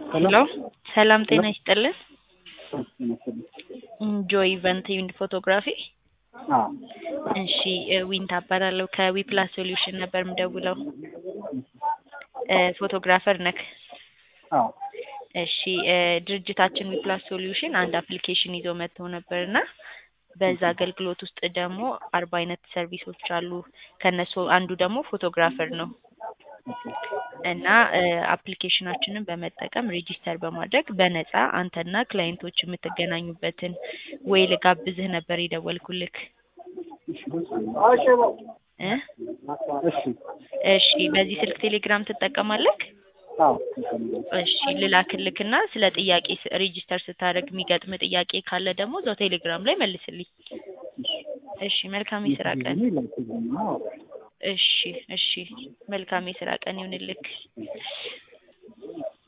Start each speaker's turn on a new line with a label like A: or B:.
A: ሄሎ ሰላም ጤና ይስጥልን። ጆይ ኢቨንት ኢንድ ፎቶግራፊ። እሺ ዊንታ እባላለሁ ከዊፕላስ ሶሉሽን ነበር የምደውለው። ፎቶግራፈር ነክ? እሺ ድርጅታችን ዊፕላስ ሶሉሽን አንድ አፕሊኬሽን ይዞ መጥቶ ነበር እና በዛ አገልግሎት ውስጥ ደግሞ አርባ አይነት ሰርቪሶች አሉ። ከነሱ አንዱ ደግሞ ፎቶግራፈር ነው እና አፕሊኬሽናችንን በመጠቀም ሬጂስተር በማድረግ በነፃ አንተና ክላይንቶች የምትገናኙበትን ወይ ልጋብዝህ ነበር የደወልኩልክ። እ እሺ በዚህ ስልክ ቴሌግራም ትጠቀማለክ? እሺ ልላክልክና ስለ ጥያቄ ሬጂስተር ስታደርግ የሚገጥም ጥያቄ ካለ ደግሞ እዛው ቴሌግራም ላይ መልስልኝ። እሺ መልካም የስራ ቀን። እሺ እሺ መልካም የስራ ቀን ይሁንልክ።